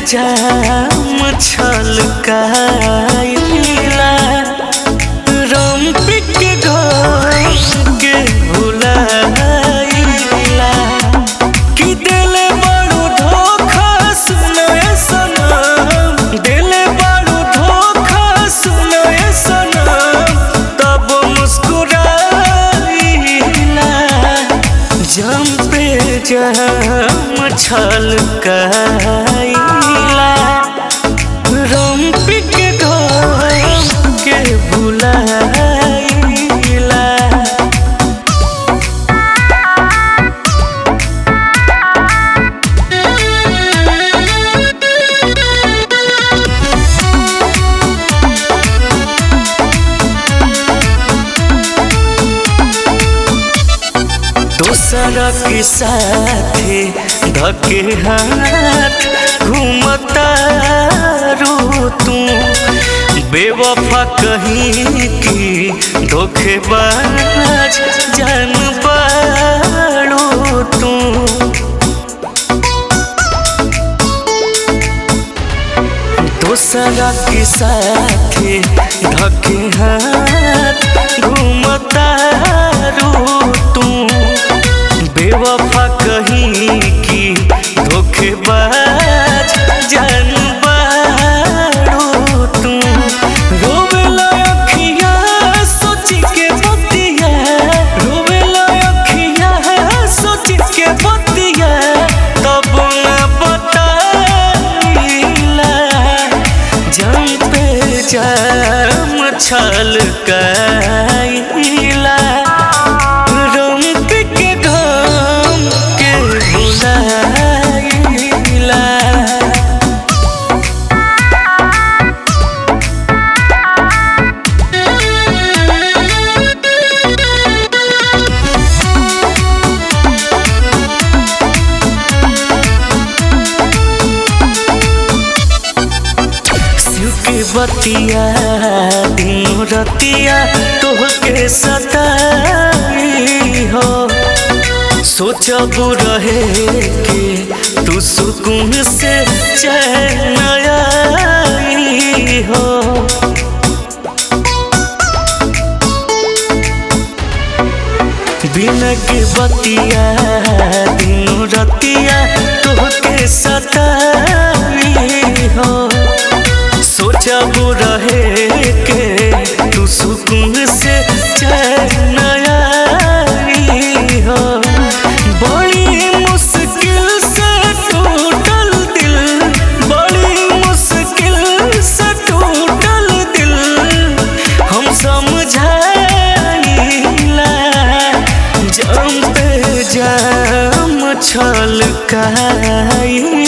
जाम छलकाइला रम pic घोर के भुलाइला कि दिले बड़ू धोखा सुनाए सनम दिले बड़ू धोखा सुनाए सनम तब मुस्कुराइला जम पे जम छलकाइला रम पिक घोर के भुलाइला दोसरा के साथे धके हाथ घूमता रो तू बेवफा कहीं की धोखेबाज जान पाड़ो तू दोसरा के साथे धके हाथ घूमता रो तू बेवफा कहीं की धोखेबाज जान बाड़ो तू रोवेला अखिया सोच के बतिया रोवेला अखिया सोच के बतिया तब न बताइला जम पे जम छलकाइला रम के घम के भुलाइला शिव के बतिया दिनो रतिया तोहके सताई हो सोचब रहे के तू सुकून से चैन आई हो बिना के बतिया दिनो रतिया तोहके सताई हो सोचब रहे के तू सुकून से चैन आई हो बड़ी मुश्किल से टूटल दिल बड़ी मुश्किल से टूटल दिल हम समझाइला जम पे जम छलकाइला